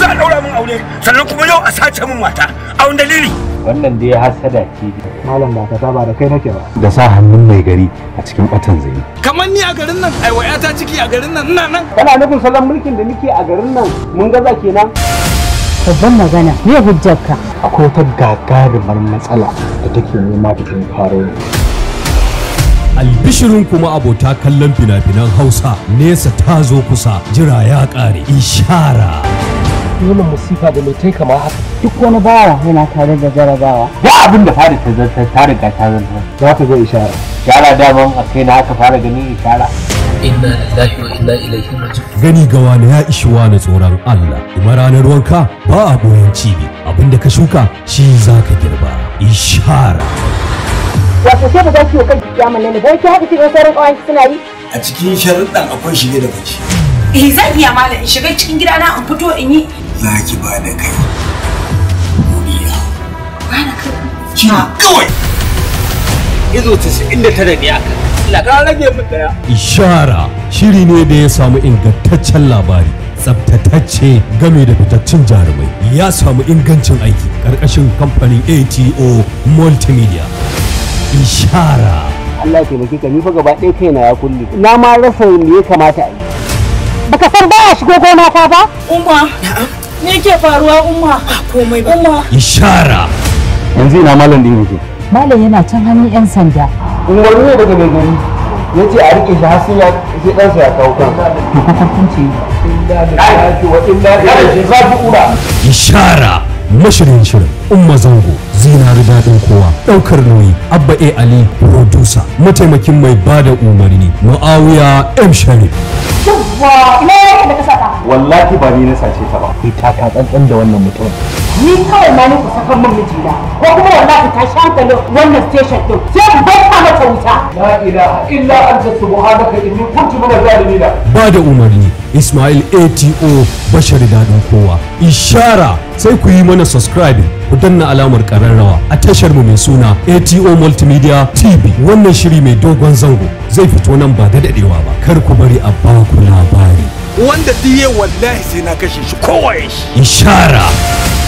a daura min aure sannan kuma yau a sace min mata a wani dalili wannan dai hasada ce malam ba ka saba da kai nake ba da sa hannun mai gari a cikin batan zai kamar ni a garin nan ai wayata ciki a garin nan ina nan kana nufin salon mulkin da muke a garin nan mun gaza kenan babban magana me hujjarka akwai wata gagarumar matsala da take nema ta tun faro albishirin kuma abota kallon fina-finan hausa nesa ta zo kusa jira ya ƙare ishara wannan musifa da mai tai kama haka duk wani bawa yana tare da jarabawa ya abin da fara ta zartar ta riga ta zartar za ka ga ishara shara daman a kai na aka fara ganin ishara inna lillahi wa inna ilaihi raji'un gani ga wani ya ishi wani tsoron Allah kuma ranar wanka ba a boyan cibi abinda ka shuka shi za ka girba ishara wato sai ba za ki yi kan kiyama ne dan ki haka cikin sauran kawan suna yi a cikin sharuɗan akwai shige da bace Eh zan iya malam in shiga cikin gidana in fito in yi. za ki ba da kai duniya Ba na kai. ki kawai izo 99 ne aka Allah ka rage min daya ishara shiri ne da ya samu ingantaccen labari tsabtatacce game da fitaccen jarumai ya samu ingancin aiki ƙarƙashin kamfanin ato multimedia ishara Allah ya taimake ka ni fa gaba ɗaya kaina ya kulle na ma rasa me ya kamata a yi baka san baya shigo gona ta ba Umma. Me ke faruwa umma? Komai ba. Umma. ishara yanzu ina malam din yake malam yana can hannun yan sanda umarni ne daga mai gari ya ce a rike shi har sai ya sai ɗansa ya kawo kan to ka hukunci inna lillahi wa inna ilaihi raji'un ishara mashirin shirin umma zango zinari daɗin kowa ɗaukar nauyi abba a ali producer mataimakin mai bada umarni muawiya m sharif yawwa ina yake da ka saka wallahi ba ni na sace ta ba kai ta ka tsantsan da wannan mutum ni kawai ma ni ku saka min mijina ko kuma wallahi ta shankalin wannan station din sai ku bai mata wuta la ilaha illa anta subhanaka inni kuntu minaz zalimin ba da umarni ismail ato bashar daɗin kowa ishara sai ku yi mana subscribing ku danna alamar ƙararrawa a tashar mu mai suna ato multimedia tv wannan shiri mai dogon zango zai fito nan ba da daɗewa ba kar ku bari a baku labari wanda diye wallahi sai na kashe shi kowaye shi ishara